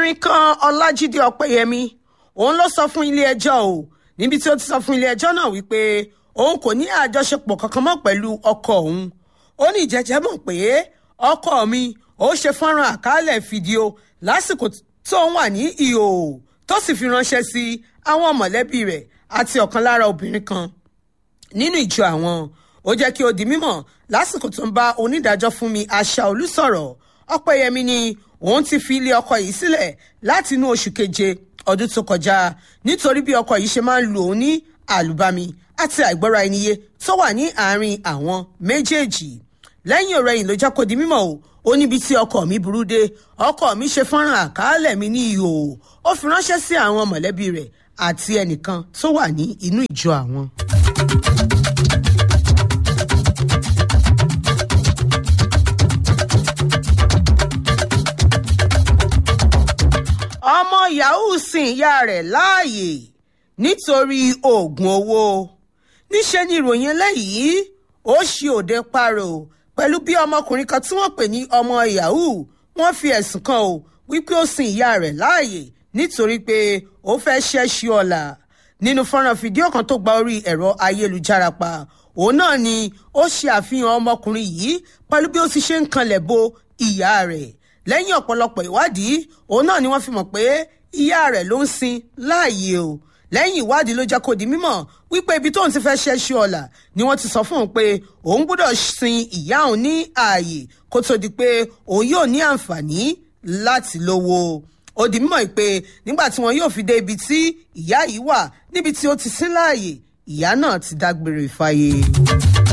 obìnrin kan ọlájídé ọpẹ́yẹmí òun ló sọ fún ilé-ẹjọ́ o níbi tí ó ti sọ fún ilé-ẹjọ́ náà wípé òun kò ní àjọṣepọ̀ kankan mọ́ pẹ̀lú ọkọ òun ó ní ìjẹ́jẹ́ mọ̀ pé ọkọ mi ó ṣe fọ́nrán àkálẹ̀ fídíò lásìkò tó ń wà ní ìhò tó sì fi ránṣẹ́ sí àwọn mọ̀lẹ́bí rẹ̀ àti ọ̀kan lára obìnrin kan nínú ìjọ àwọn ó jẹ́ kí ó di mímọ̀ lásìkò tó ń bá onídàájọ́ fún mi Aṣàolú sọ̀rọ̀ ọpẹ́yẹmí ni òun ti fi ilé ọkọ yìí sílẹ̀ láti inú oṣù keje ọdún tó kọjá nítorí bí ọkọ yìí ṣe máa ń lù òun ní àlùbami àti àìgbọ́ra ẹniyé tó wà ní àárín àwọn méjèèjì lẹ́yìn ọ̀rẹ́ yìí ló jẹ́ kó di mímọ̀ o ó níbi tí ọkọ mi burú dé ọkọ mi ṣe fọ́nrán àkàálẹ̀ mi ní ihò ó fi ránṣẹ́ sí àwọn mọ̀lẹ́bí rẹ̀ àti ẹnìkan tó wà ní inú ìjọ àwọn. ọmọ yahoo sin ìyá rẹ̀ láàyè nítorí oògùn owó níṣẹ́ ni ìròyìn eléyìí ó ṣe òde paro pẹ̀lú bí ọmọkùnrin kan tí wọ́n pè ní ọmọ yahoo wọ́n fi ẹ̀sùn kan o wípé ó sin ìyá rẹ̀ láàyè nítorí pé ó fẹ́ ṣẹ́ṣu ọ̀la nínú fọ́nrán fídíò kan tó gba orí ẹ̀rọ ayélujára pa òun náà ni ó ṣe àfihàn ọmọkùnrin yìí pẹ̀lú bí ó ti ṣe ń kanlẹ̀ bo ìyá rẹ̀ lẹ́yìn ọ̀pọ̀lọpọ̀ ìwádìí òun náà ni wọ́n fi mọ̀ pé ìyá rẹ̀ ló ń sin láàyè o lẹ́yìn ìwádìí ló jẹ́ kó di mímọ̀ wípé ibi tóun ti fẹ́ ṣẹ́ṣu ọ̀la ni wọ́n ti sọ fún òun pé òun gbọ́dọ̀ sin ìyá òun ní ààyè kó tó di pé òun yóò ní àǹfààní láti lówó ó di mímọ̀ pé nígbà tí wọn yóò fi dé ibi tí ìyá yìí wà níbi tí ó ti sin láàyè ìyá náà ti dágbére fáyé.